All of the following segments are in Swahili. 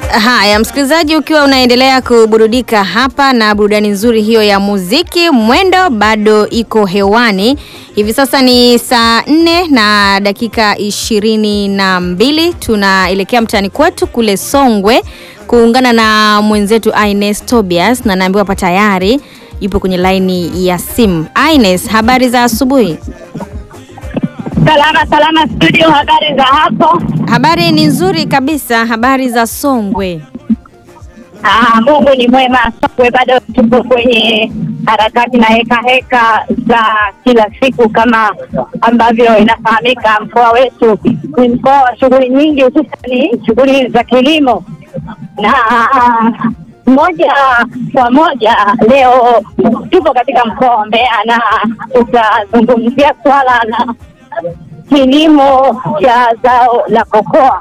Haya, msikilizaji, ukiwa unaendelea kuburudika hapa na burudani nzuri hiyo ya muziki, mwendo bado iko hewani. Hivi sasa ni saa nne na dakika ishirini na mbili. Tunaelekea mtaani kwetu kule Songwe kuungana na mwenzetu Ines Tobias, na naambiwa hapa tayari yupo kwenye laini ya simu. Ines, habari za asubuhi? Salama salama studio, habari za hapo? Habari ni nzuri kabisa. Habari za Songwe? Ah, Mungu ni mwema. Songwe bado tupo kwenye harakati na heka heka za kila siku, kama ambavyo inafahamika, mkoa wetu ni mkoa wa shughuli nyingi, hususani shughuli za kilimo na moja kwa moja leo tupo katika mkoa wa Mbeya na tutazungumzia swala la kilimo cha zao la kokoa.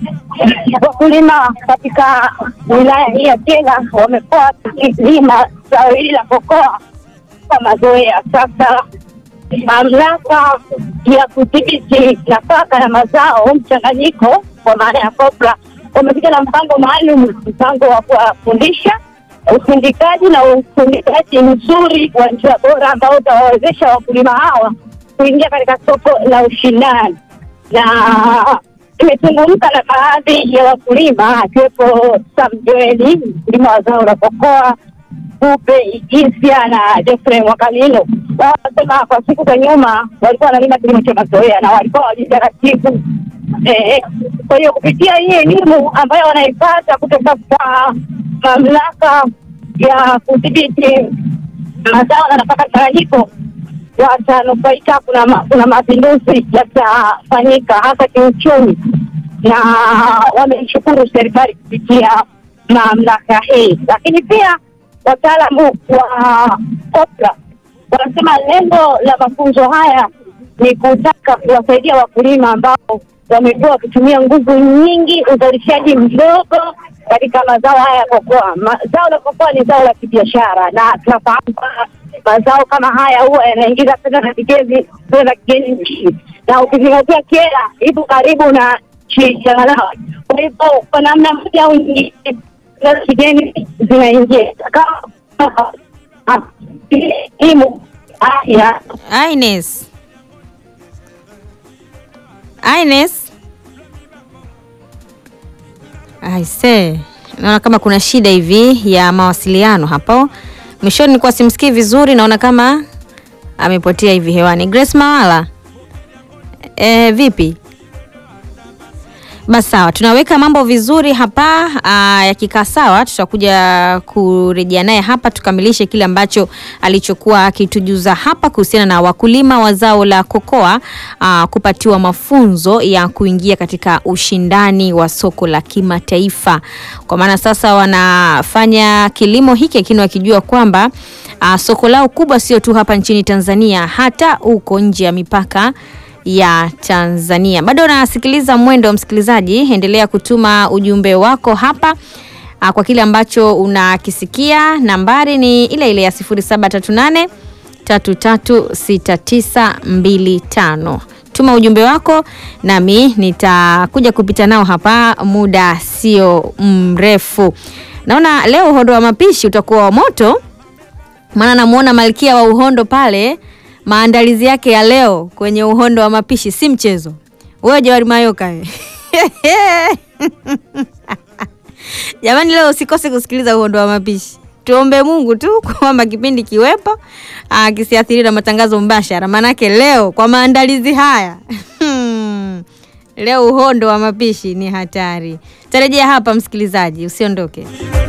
Wakulima katika wilaya hii ya Kyela wamekuwa wakilima zao hili la kokoa kwa mazoea. Sasa mamlaka ya kudhibiti nafaka na mazao mchanganyiko kwa maana ya COPRA wamekuja na mpango maalum, mpango wa kuwafundisha usindikaji na usindikaji mzuri wa njia bora ambao utawawezesha wakulima hawa kuingia katika soko la ushindani. Na tumezungumza na baadhi ya wakulima akiwepo Sam Joeli, mkulima wa zao la kokoa, Kupe Igisia na Jeffrey Mwakalilo. Wao wanasema kwa siku za nyuma walikuwa wanalima kilimo cha mazoea na walikuwa walitaratibu Eh, kwa hiyo kupitia hii elimu ambayo wanaipata kutoka kwa mamlaka ya kudhibiti mazao na nafaka mchanganyiko watanufaika. Kuna ma, kuna mapinduzi yatafanyika hasa kiuchumi, na wameshukuru serikali kupitia mamlaka hii. Lakini pia wataalamu wa COPRA wanasema lengo la mafunzo haya ni kutaka kuwasaidia wakulima ambao wamekuwa wakitumia nguvu nyingi, uzalishaji mdogo katika mazao haya ya kokoa. Zao la kokoa ni zao la kibiashara, na tunafahamu mazao kama haya huwa yanaingiza fedha za kigeni, fedha za kigeni nchini, na ukizingatia Kyela ipo karibu na nchi ya Malawi. Kwa hivyo kwa namna moja au nyingine fedha za kigeni zinaingia kama elimu, afya Ines. Ines. Aise, naona kama kuna shida hivi ya mawasiliano hapo. Mwishoni nilikuwa simsikii vizuri, naona kama amepotea hivi hewani. Grace Mawala. E, vipi? Basi sawa, tunaweka mambo vizuri hapa. Yakikaa sawa, tutakuja kurejea naye hapa tukamilishe kile ambacho alichokuwa akitujuza hapa kuhusiana na wakulima wa zao la kokoa aa, kupatiwa mafunzo ya kuingia katika ushindani wa soko la kimataifa, kwa maana sasa wanafanya kilimo hiki, lakini wakijua kwamba aa, soko lao kubwa sio tu hapa nchini Tanzania, hata huko nje ya mipaka ya Tanzania. Bado unasikiliza Mwendo wa Msikilizaji, endelea kutuma ujumbe wako hapa a, kwa kile ambacho unakisikia. Nambari ni ile ile ya 0738 336925. Tuma ujumbe wako nami nitakuja kupita nao hapa muda sio mrefu. Naona leo uhondo wa mapishi utakuwa wa moto, maana namuona malkia wa uhondo pale maandalizi yake ya leo kwenye uhondo wa mapishi si mchezo. Wewe Jawari Mayoka we. Jamani, leo usikose kusikiliza uhondo wa mapishi. Tuombe Mungu tu kwamba kipindi kiwepo kisiathiri na matangazo mbashara, maanake leo kwa maandalizi haya leo uhondo wa mapishi ni hatari. Tarejea hapa msikilizaji, usiondoke.